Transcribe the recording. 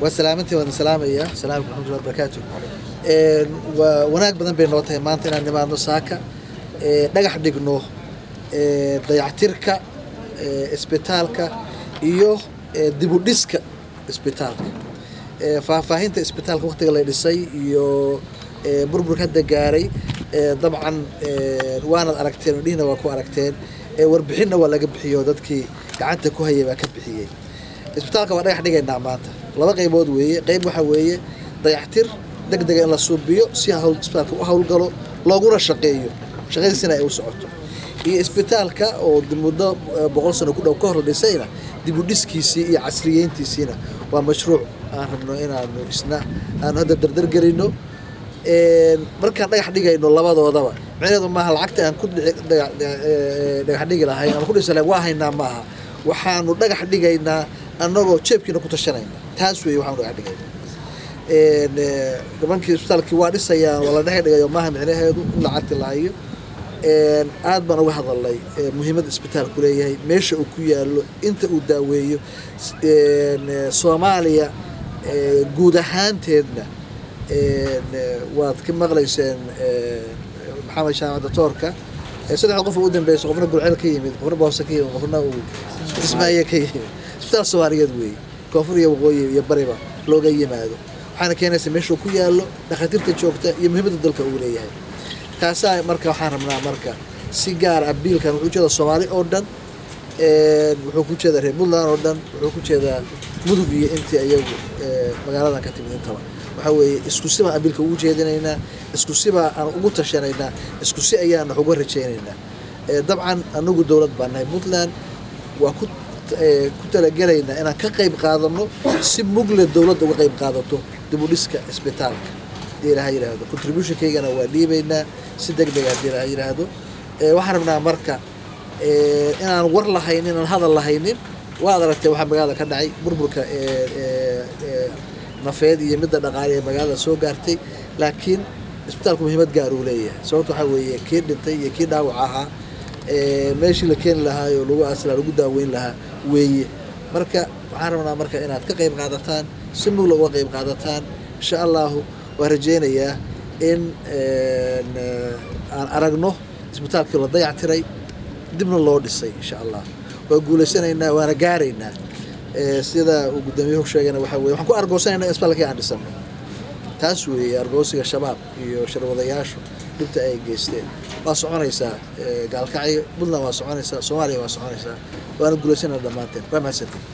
waa salaamantii waan salaamaya asalaamu calaykum waraxmatullahi wabarakaatu Een, waa wanaag badan bay noo tahay maanta inaan nimaadno saaka ee, dhagax dhigno ee, dayactirka ee, isbitaalka iyo ee, dib u dhiska isbitaalka Ee, faahfaahinta isbitaalka waqtiga la dhisay iyo ee, burburka hadda gaaray ee, dabcan ee, waanad aragteen oo dhihna waa ku aragteen ee, warbixinna waa laga bixiyo dadkii gacanta ku hayay baa ka bixiyey isbitaalka waa dhagax dhigaynaa maanta laba qaybood weeye qayb waxa weeye dayactir degdega in la suubiyo si hawl isbitaalka u howlgalo looguna shaqeeyo shaqadiisina ay u socoto iyo isbitaalka oo di- muddo eh, boqol sano ku dhow ka hor la dhisayna dib u dhiskiisii iyo casriyeyntiisiina waa mashruuc aan rabno inaanu isna aanu hadda dardar gelino Een, markaan dhagax dhigayno labadoodaba micnaheedu maaha lacagta aan ku dhici- dhaga- eh, dhagax dhigi lahayn ama ku dhisi lahayn waa haynaa maaha waxaanu dhagax dhigaynaa annagoo jeebkiina ku tashanayna taas weeye waxaanu dhagax dhigaynaa Een, eh, nimankii isbitaalkii waa dhisayaan waa la dhex dhigayo maaha micnaheedu in lacagti la hayo Een, aad baan uga hadalnay eh, muhiimadda isbitaalku leeyahay meesha uu ku yaalo inta uu daaweeyo S- een, eh, soomaaliya eh, guud ahaanteedna een, eh, waad ka maqlayseen eh, maxamed shaamac doctoorka Eh, saddexda qof oo u dambeysay qofna gurceel ka yimid qofna boose ka yimid qofna uu ismaaye ka yimid isbitaal soomaaliyeed weeye koonfur iyo waqooyi iyo bariba looga yimaado waxaana keenaysa meeshuu ku yaallo dhakhaatiirta joogta iyo muhiimadda dalka uu leeyahay taasaa marka waxaan rabnaa marka si gaar ah biilkan wuxuu ujeeda soomaali oo dhan een, wuxuu ku jeedaa reer puntland oo dhan wuxuu ku jeedaa mudug iyo intii ayagu ee, magaaladan ka timid intaba waxaa weeye isku si baan biilka ugu jeedinaynaa isku si baa aan ugu tashanaynaa isku si ayaan wax uga rajaynaynaa Ee, dabcan anagu dowlad baan nahay puntland waa ku ee, ku talagelaynaa inaan ka qayb qaadano si mugle dowladda uga qayb qaadato dib u dhiska isbitaalka hadii ilaha yidhaahdo contributionkaygana waa dhiibaynaa si deg deg hadii ilaha yidhaahdo Ee, waxaan rabnaa marka ee, inaan war lahaynin inaan hadal lahaynin waad aragtay waxaa magaalada ka dhacay burburka ee, ee, ee, nafeed iyo midda dhaqaale ee magaalada soo gaartay laakiin isbitaalku muhiimad gaar uu leeyahay sababta waxaa weeye kii dhintay iyo kii dhaawac ahaa ee, meeshii la keeni lahaa oo lagu aasi lahaa lagu daaweyn lahaa weeye marka waxaan rabnaa marka inaad ka qayb qaadataan si mugla uga qayb qaadataan insha allahu waan rajaynayaa in een, eh, aan aragno isbitaalkii la dayactiray dibna loo dhisay insha allah waa guulaysanaynaa waana gaaraynaa Ee, sida uu gudoomiyuhu sheegayna waxaa weye waxaan ku argoosanaynaa in isbitaalkii aan dhisano taas weeye argoosiga shabaab iyo sharwadayaashu dhibta ay geysteen waa soconaysaa ee, gaalkacyo puntland waa soconaysaa soomaaliya waa soconaysaa waana guulaysanaynaa dhammaanteen waa mahadsantiin